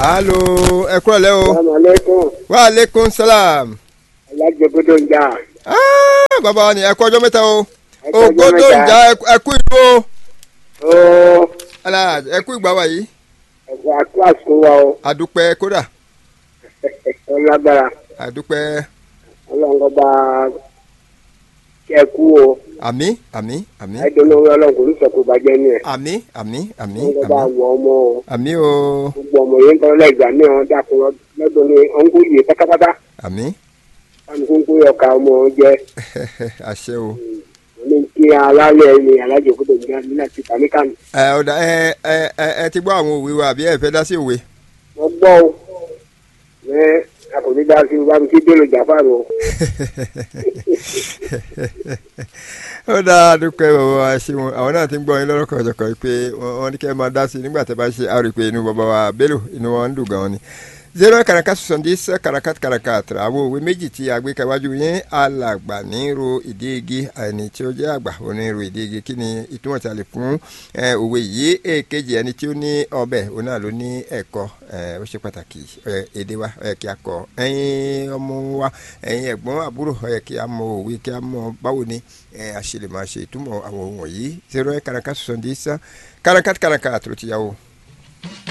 alo ẹ kúrò lẹ́ o salaamaleykum wa aleykum salaam. alájẹgbẹdọ ń jà Ah, bàbá wa ni ẹ kú ọjọ́ mẹ́ta o Ẹ kú ọjọ́ ògbódò mẹ́ta. ìjà ẹ kú ìlú o ó Alhaji, ẹ kú ìgbà wa yìí ẹ̀kọ́ àkíyàsí wa o àdúpẹ́ kódà ó lágbára àdúpẹ́ ọlọ́run bá kẹ́ kú o àmì àmì àmì ẹ̀dọ́nlọ́wọ́ ọlọ́run kò ní sọ kó bàjẹ́ ní ẹ̀ àmì àmì àmì ọlọ́run bá àmì wọ ọmọ o àmì o gbogbo ọmọ yẹn ń tọ́lọ́ lẹ́gbàá ní ọ̀hún dàpọ̀ lọ́dún ní ọ̀hún yìí pátápátá àmì káàmì kó ń kó ọkà ọmọ jẹ àṣẹ o. ní kí alálẹ̀ ni alájẹgbẹdọ ń jà nílẹ̀ ti kàmí kàmí. ẹ ọ̀dà ẹ ẹ ẹ ẹ ti gbọ́ àwọn òwe wa àbí ẹ fẹ́ dá sí òwe. wọ́n gbọ́ o ẹ akọ̀ní dá sí bá mi kí bẹ́ẹ̀ lọ jàpá rò ó. ó dáa dúpẹ́ bàbá wa ṣe wọn àwọn náà ti ń gbọ́ yín lọ́rọ̀ kọ̀ọ̀kan pé wọ́n wọ́n ní kẹ́ ẹ máa dá sí i nígbà tẹ́ bá ṣe àrò pé inú bàbá wa Bello inú wọn ń dùn gan-an ni. zero karaka soixante-dix karakat karakat àwọn òwe méjì tí a gbé kẹwájú yín alàgbà ní ro ìdí igi ẹni tí ó jẹ́ àgbà òní ro ìdí igi kí ni ìtumọ̀ tí a lè fún ẹ, òwe yìí èkejì ẹni tí ó ní ọbẹ̀ òun náà ló ní ẹ̀kọ́ ẹ, ó ṣe pàtàkì ẹ, èdè wa ó yẹ kí a kọ́ ẹ̀yin ọmọ wa ẹ̀yin ẹ̀gbọ́n àbúrò ó yẹ kí a mọ òwe kí a mọ báwo ni ẹ, a ṣe lè máa ṣe ìtumọ̀ àwọn ohun wọ̀nyí zero karaka soixante-dix karakat karakat ló ti yà wò.